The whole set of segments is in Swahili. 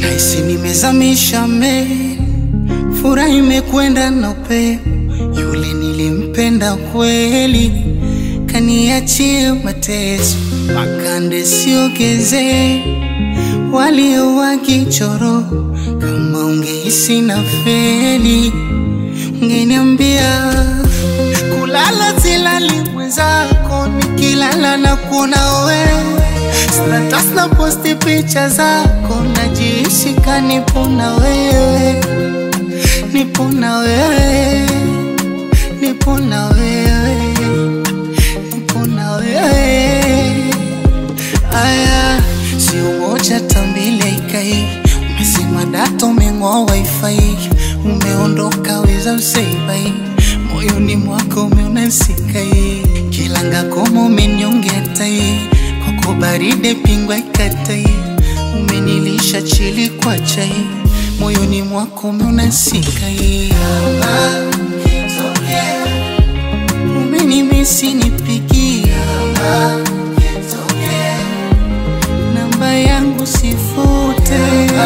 haisi nimezamisha meli, furaha imekwenda na upepo. Yule nilimpenda kweli, kaniachie mateso, makande siogeze walio wakichoro. Kama ungehisi na feli, ungeniambia kulala silali mwenzako, nikilala na kuona wewe status na posti picha zako, najiishi kanipo na wewe, nipo na wewe, nipo na wewe, nipo na wewe. Aya, si umoja tambile ikai, umesema data umeng'oa wifi, umeondoka weza useibai, moyoni mwako umeona sikai, kilanga koma umenyongea tai kwako baride pingwa ikatai, umenilisha chili kwa chai, moyoni mwako umeona sikai. Umenimisi nipigia namba yangu sifute,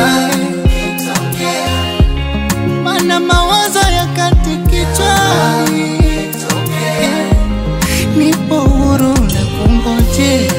mana mawazo yakati kichwani, nipo huru na kungojea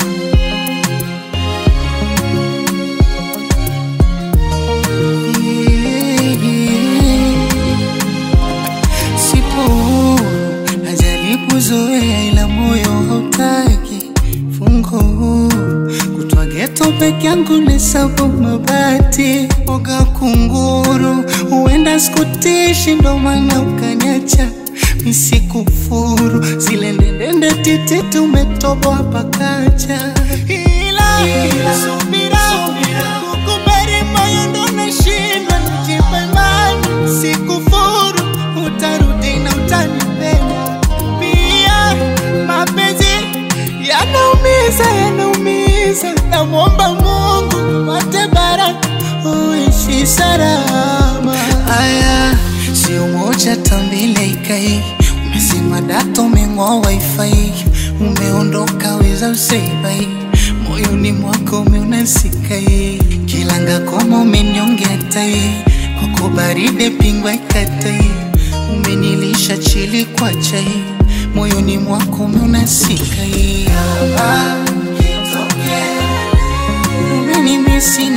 Sipo huru, najaribu zoea, ila moyo hautaki fungo huru. Kutwa geto peke yangu nesabu mabati oga kunguru, huenda sikutishi, ndo maana ukaniacha misikufuru, zile ndendende titi tumetoboa pakacha, ila ila subira kukubali moyo ndo nashindwa nijipe imani, sikufuru utarudi na utanipenda pia. Mapenzi yanaumiza, yanaumiza, namwomba Mungu pate baraka uishi salama. Aya, si umoja tambile ikai, umesema data umeng'oa wifi, umeondoka weza useibai, moyoni mwako umeona sikai, kilanga koma umenyongea tai, kwako baride pingwa ikatai, umenilisha chili kwa chai, moyoni mwako umeona sikai. Umenimisi